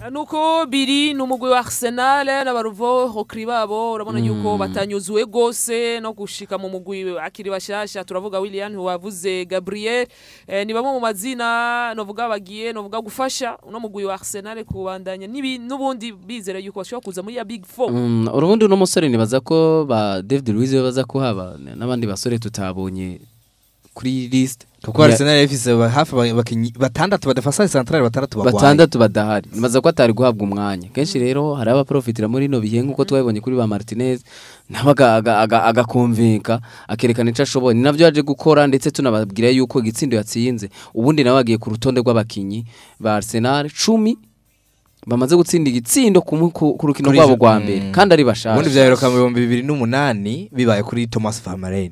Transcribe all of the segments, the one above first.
nuko biri ni umugwi wa Arsenal n'abaruvo hokri babo urabona yuko batanyuzuwe gose no gushika mu mugwi akiri bashasha turavuga William wavuze Gabriel eh, ni bamwe mu mazina novuga bagiye novuga gufasha uno mugwi wa Arsenal kubandanya nibi nubundi bizera yuko bashobora kuza muri ya Big Four Mm, urubundi uno musore nibaza ko ba David Luiz baza kuhaba n'abandi basore tutabonye kuri list kuko Arsenal yafise ba- hafi aba- abakinyi batandatu badafasa centrale batandatu bagwaye batandatu badahari nibaza ko atari guhabwa umwanya kenshi rero hari abaprofitira muri ino bihe nk'uko twabibonye kuri ba Martinez nawe aga- aga- aga- agakumvika akerekana icyo ashoboye ni navyo yaje gukora ndetse tunababwira yuko igitsindo yatsinze ubundi nawe agiye ku rutonde rw'abakinyi ba Arsenal cumi bamaze gutsinda igitsindo ku mu- ku ku rukino Kuri rwabo izo- rwa mm. mbere kandi ari ubundi bashasha vyaheruka mu bihumbi bibiri n'umunani bibaye kuri Thomas Vermaelen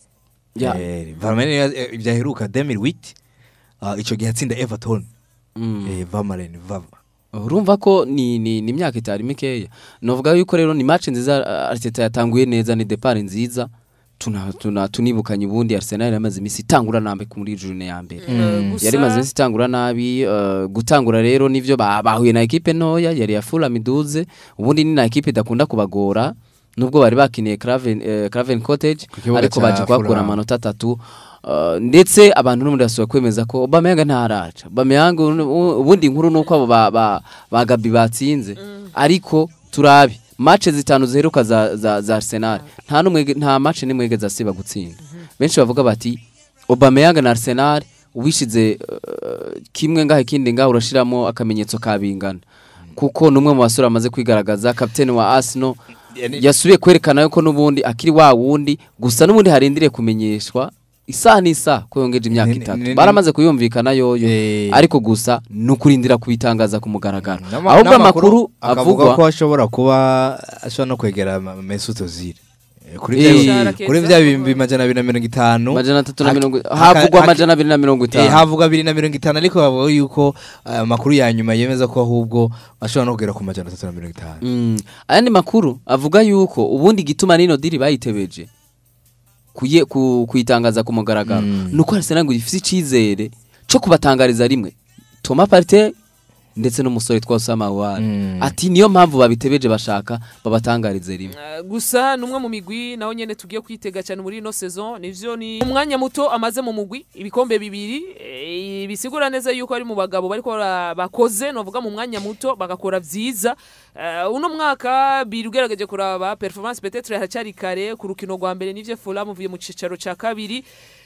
Ya. Eh, Vermaelen eh, vyaheruka 2008 ah, ico gihe atsinda Everton Mm. eh, Vermaelen Vava urumva ko ni ni ni imyaka itari mikeya novuga yuko rero ni match nziza uh, Arteta yatanguye neza ni depart nziza tuna tuna tunibukanye ubundi Arsenal yamaze imisi itangura nambe muri journée ya mbere Eh, gusa- yari maze imisi itangura nabi uh, gutangura rero nivyo ba- bahuye na equipe ntoya yari ya Fulham iduze ubundi ni na equipe idakunda kubagora nubwo bari bakiniye Craven eh, Craven Cottage Ku kibuga ariko ca baje kuhakura Fulham. amanota atatu Uh, ndetse abantu n'ubundi basubira kwemeza ko Aubameyang ntaraca Aubameyang u- ubundi inkuru nuko abo ba, ba, ba Gabi batsinze ariko turabe match zitanu ziheruka za, za, za Arsenal nta numwe nta match nimwe yigeze asiba gutsinda benshi bavuga bati Aubameyang na Arsenal ubishize uh, kimwe ngahe kindi ngahe urashiramo akamenyetso kabingana kuko numwe mu basore bamaze kwigaragaza kapiteni wa Arsenal yasubiye kwerekana yuko n'ubundi akiri wa wundi gusa n'ubundi harindiriye kumenyeshwa isaha n'isaha ko yongeje imyaka Ni- ni- itatu ni- baramaze kuyumvikana yoyo Eh. ariko gusa ni ukurindira kubitangaza ku mugaragaro N'ama- ahubwo n'amakuru amakuru akavuga avugwa ko ashobora kuba ashobora no kwegera Ma- Mesut Ozil Eh, kuri Eh. vya- Ishara kuri keza. vya bihumbi majana abiri na mirongo itanu amajana atatu na Hak- mirongo haka- havugwa haki- amajana abiri na mirongo Eh, itanu havuga abiri na mirongo itanu ariko bavuga yuko eh, amakuru ya nyuma yemeza ko ahubwo ashobora no kugera ku majana atatu na mirongo itanu Mm. ayandi makuru avuga yuko ubundi igituma n'ino diri bayitebeje kuye ku- kuyitangaza ku mugaragaro Mm. nuko Arsenal ngo ifite icizere cyo kubatangariza rimwe Thomas Partey ndetse n'umusore twa Osama Ouar Mm. ati niyo mpamvu babitebeje bashaka babatangarize rimwe Uh, gusa numwe mu migwi naho nyene tugiye kwitega cyane muri ino saison nivyo ni umwanya muto amaze mu mugwi ibikombe bibiri eh, bisigura neza yuko ari mu bagabo bariko bara- bakoze novuga mu mwanya muto bagakora vyiza uh, uno mwaka biri ugerageje kuraba performance peut-être haracyari kare ku rukino rwa mbere nivyo Fulham uvuye mu cicaro ca kabiri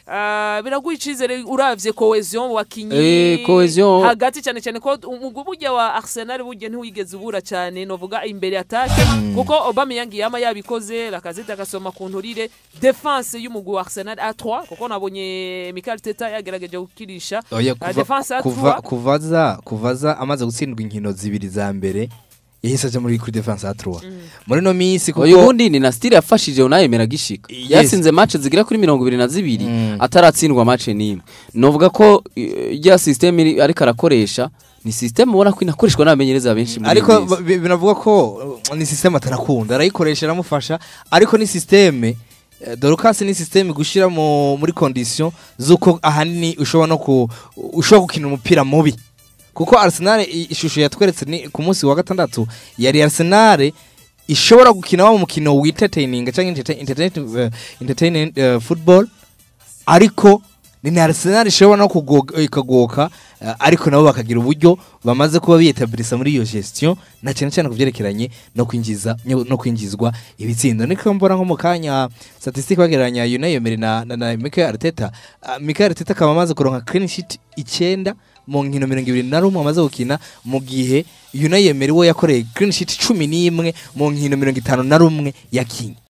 Uh, biraguha icizere uravye cohesion mu bakinyi Eh, cohesion. hagati cyane cyane ko umugwi burya wa Arsenal burya ntiwigeze ubura cyane novuga imbere atake kuko Aubameyang yama yabikoze Lacazette agasoma ku nturire defense y'umugwi wa Arsenal A3 kuko nabonye Mikel Teta yagerageje gukirisha Oya, uh, kuva- defense kuva A3 kuvaza kuvaza amaze gutsindwa inkino zibiri za mbere yahise aja muri kuri defense ya 3 muri no minsi kuko uyu bundi ni na style yafashije unayemera gishika Yes. yasinze match zigira kuri mirongo ibiri na zibiri Mm. ataratsindwa match n'imwe novuga ko eh, rya system iri- ariko arakoresha ni system ubona ko inakoreshwa n'abamenyereza benshi muri ariko iyi minsi. bi- binavuga ko uh, ni system atarakunda arayikoresha aramufasha ariko ni system eh, Dorcas ni system gushira mu muri condition zuko ahanini ushobora no ku ushobora gukina umupira mubi kuko Arsenal i- ishusho yatweretse ni ku munsi wa gatandatu yari Arsenal ishobora gukina wa mukino witetaining cyangwa entertain, entertain, uh, entertaining uh, football ariko ni na Arsenal ishobora no kugoka ikagoka uh, ariko nabo bakagira uburyo bamaze kuba biyetabirisa muri iyo gestion na cyane cyane kuvyerekeranye no kwinjiza no kwinjizwa ibitsindo niko mbona nko mu kanya statistique bagereranya Unai Emery na, na, na Mikel Arteta uh, Mikel Arteta akaba amaze kuronka clean sheet icyenda mu nkino mirongo ibiri na rumwe amaze gukina mu gihe Unai Emery we yakoreye clean sheet cumi n'imwe mu nkino mirongo itanu na rumwe yakinye